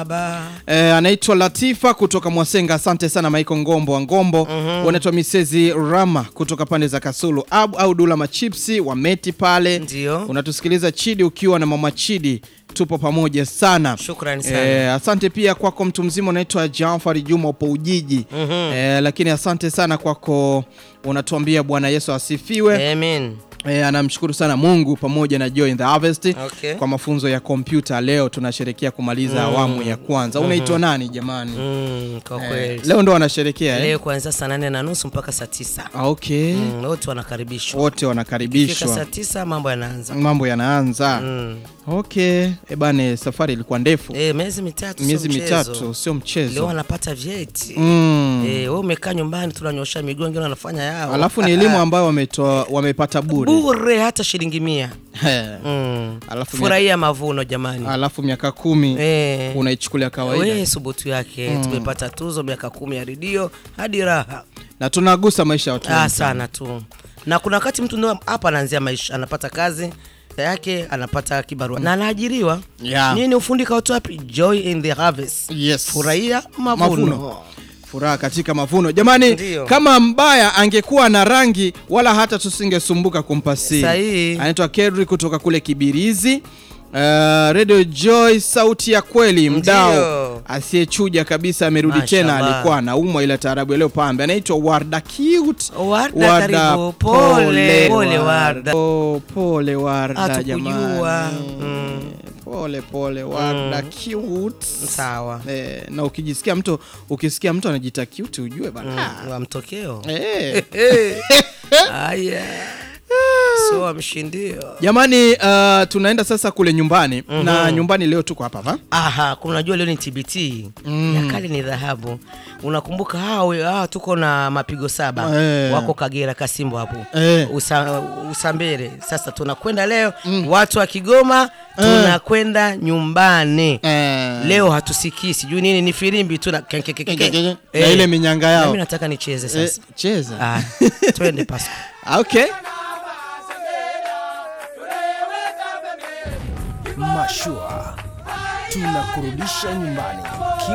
Baba. Eh, anaitwa Latifa kutoka Mwasenga. Asante sana Maiko Ngombo wa Ngombo. Wanaitwa Misezi Rama kutoka pande za Kasulu. Abu au Dula Machipsi wa Meti pale. Ndio. Unatusikiliza Chidi ukiwa na Mama Chidi. Tupo pamoja sana. Shukrani sana. Eh, asante pia kwako mtu mzima unaitwa Jafari Juma upo Ujiji. Eh, lakini asante sana kwako unatuambia Bwana Yesu asifiwe. Amen. E, anamshukuru sana Mungu pamoja na Joy in the Harvest Okay. kwa mafunzo ya kompyuta. Leo tunasherekea kumaliza awamu ya kwanza. Unaitwa nani jamani? Mm, kwa Eh, kweli. leo ndo wanasherekea eh? Leo kuanzia saa nane na nusu mpaka saa tisa. Ah, Okay. Mm, wote wanakaribishwa. Wote Fika saa wanakaribishwa, tisa mambo yanaanza. mambo yanaanza. Mm. Okay. E bane, safari ilikuwa ndefu, Eh, miezi mitatu sio miezi mchezo. mitatu, sio Leo mchezo. wanapata vyeti. Mm. Eh, wewe umekaa nyumbani tunanyosha miguu wengine wanafanya yao. Alafu ni elimu ambayo wametoa wamepata bure. bure hata shilingi mia. He. Mm. Alafu Furahia mavuno jamani. Alafu miaka kumi Eh. unaichukulia kawaida We subutu yake tumepata tuzo miaka kumi ya redio hadi raha na tunagusa maisha ya watu ah, wengi sana tu na kuna wakati mtu ndio hapa anaanzia maisha anapata kazi yake anapata kibarua na anaajiriwa Yeah. nini ufundi kautu wapi joy in the harvest Yes. furahia mavuno, Mavuno. furaha katika mavuno jamani. Ndiyo. Kama mbaya angekuwa na rangi wala hata tusingesumbuka kumpa siri. Sahihi. Anaitwa Kedri kutoka kule Kibirizi. Uh, Radio Joy, sauti ya kweli, mdao Ndiyo. asiyechuja kabisa, amerudi tena. Mashallah. Alikuwa anaumwa ila taarabu leo pambe. Anaitwa Warda Cute. Warda, karibu. Pole, pole, Warda. Oh, pole Warda Hatukujua. jamani. Mm. Pole pole Warda Cute. sawa Eh, na ukijisikia mtu ukisikia mtu anajita cute ujue bana. wa mtokeo Eh. haya so wamshindio Jamani uh, tunaenda sasa kule nyumbani na nyumbani leo tuko hapa hapa. Aha, kuna unajua leo ni TBT ya kale ni dhahabu. Unakumbuka hao hao tuko na mapigo saba Eh. wako Kagera Kasimbo hapo Eh. Usa, Usambere. Sasa tunakwenda leo watu wa Kigoma tunakwenda nyumbani Eh. leo hatusikii sijui nini ni filimbi tu na ke- ke- ke- ke- ke. Na Eh. ile minyanga Na yao. mimi nataka nicheze Eh, sasa. cheza. Ah, twende Pasco. Okay. Mashua tunakurudisha nyumbani.